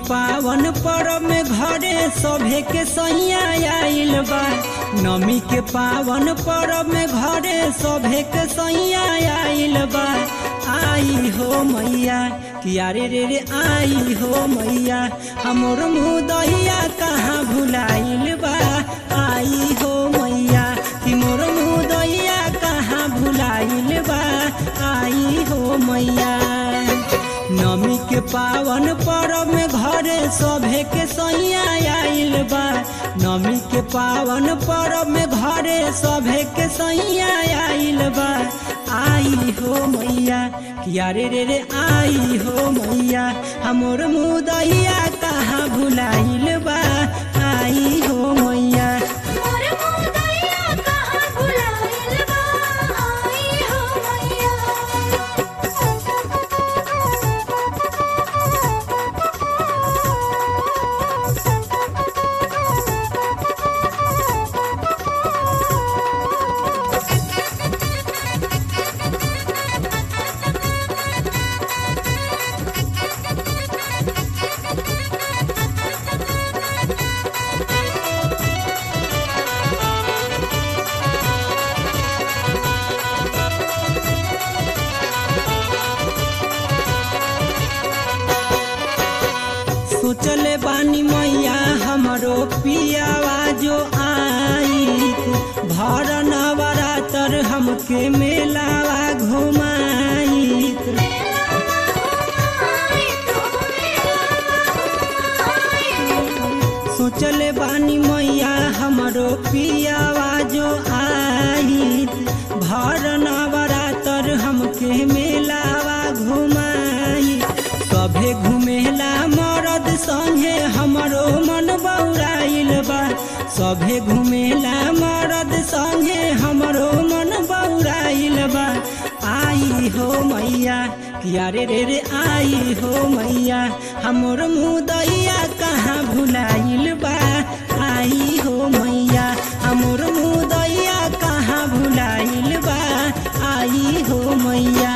पावन पर्व में घरे सभे के सैया आइल बा नमी के पावन पर्व में घरे सभे के सैया आइल बा आई हो मैया किया रे रे रे आई हो मैया हमर मुँह दहिया कहाँ भुलाइल बा आई हो मैया कि मोर मुँह दहिया कहाँ भुलाइल बा आई हो मैया नमी के पावन पर्व में घरे सभे के सैया आइल बा नमी के पावन पर्व में घरे सभे के सैया आइल बा आई हो मैया किया रे रे रे आई हो मैया हमर मुँह दहिया कहाँ भुलाइल बा आई हो मैया मोर मुँह दहिया कहाँ भुलाइल बा आई हो मैया सोचले बानी मैया हमरो पियावा जो आई भर नवरातर हमके मेलावा घुमाई सोचले बानी मैया हमरो पियावा जो आई भर नवरातर हमके मेलावा घुमाई सभे घुमेला मरद संगे हमरो मन बौराइल बा सभे घुमेला मरद संगे हमरो मन बौराइल बा आई हो मैया किया रे रे रे आई हो मैया हमर मुँह दैया कहाँ भुलाइल बा आई हो मैया हमर मुँह दैया कहाँ भुलाइल बा आई हो मैया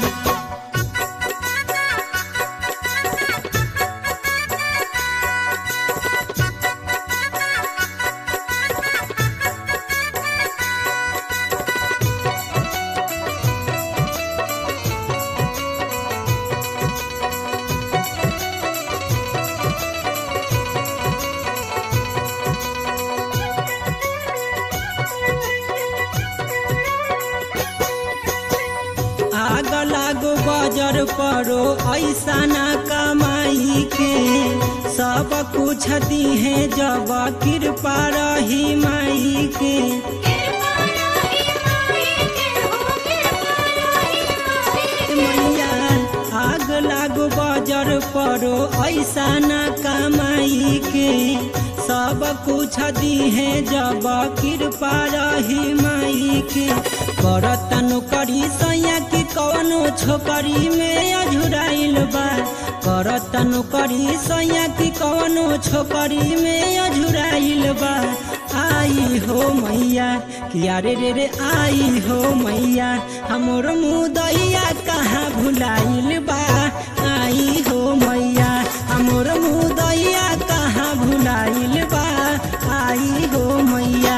आग लागो बजर परो ऐसा ना कमाई के सब कुछ दिहे जब कृपा रही माई के कृपा रही माई के हो कृपा रही माई मैया आग लागो बजर परो ऐसा ना कमाई के सब कुछ दिहे जब कृपा रही माई के करत नौकरी सैया की कवनो छोकरी में अझुराइल बा करत नौकरी सैया की कवनो छोकरी में अझुराइल बा आई हो मैया किया रे रे रे आई हो मैया हमर मुँह दैया कहाँ भुलाइल बा आई हो मैया हमर मुँह दैया कहाँ भुलाइल बा आई हो मैया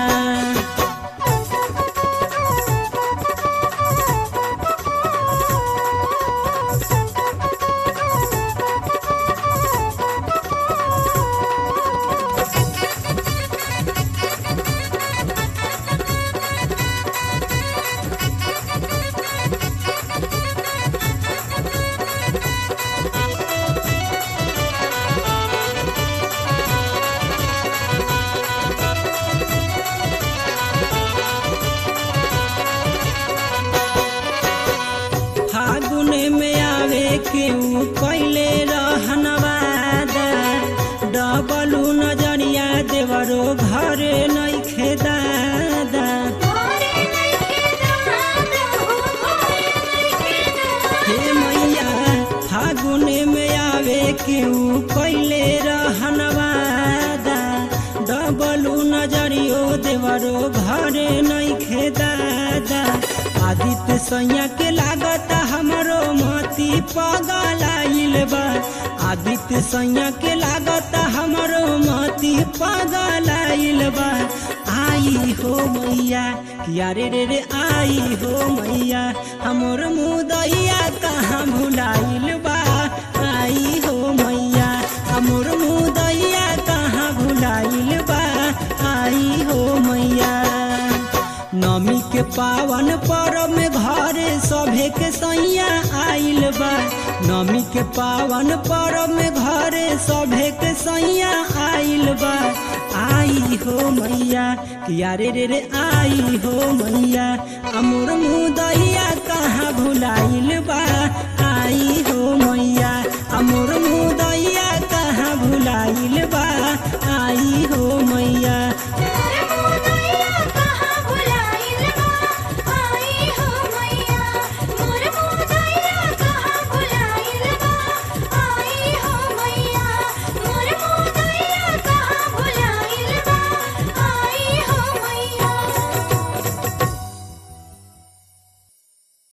फागुन में आवे केहू कैले रहनवादा डबलू नजरिया देवरो घरे नइखे दादा घरे नइखे दादा हो घरे नइखे दादा हे मैया फागुन में आवे केहू कैले रहनवादा डबलू नजरियो देवरो घरे नइखे दादा आदित्य सैया के लागत हमरो मत मती पगलाइल बा आदित्य सैया के लागत हमरो मती पगलाइल बा आई हो मैया किया रे रे रे आई हो मैया हमर मुदैया कहाँ भुलाइल बा आई हो मैया हमर मुदैया कहाँ भुलाइल बा आई हो मैया नमी के पावन पर्व में घरे सभे के सैया आइल बा नमी के पावन पर्व में घरे सभे के सैया आइल बा आई हो मैया किया रे रे रे आई हो मैया अमर मुदैया कहाँ भुलाइल बा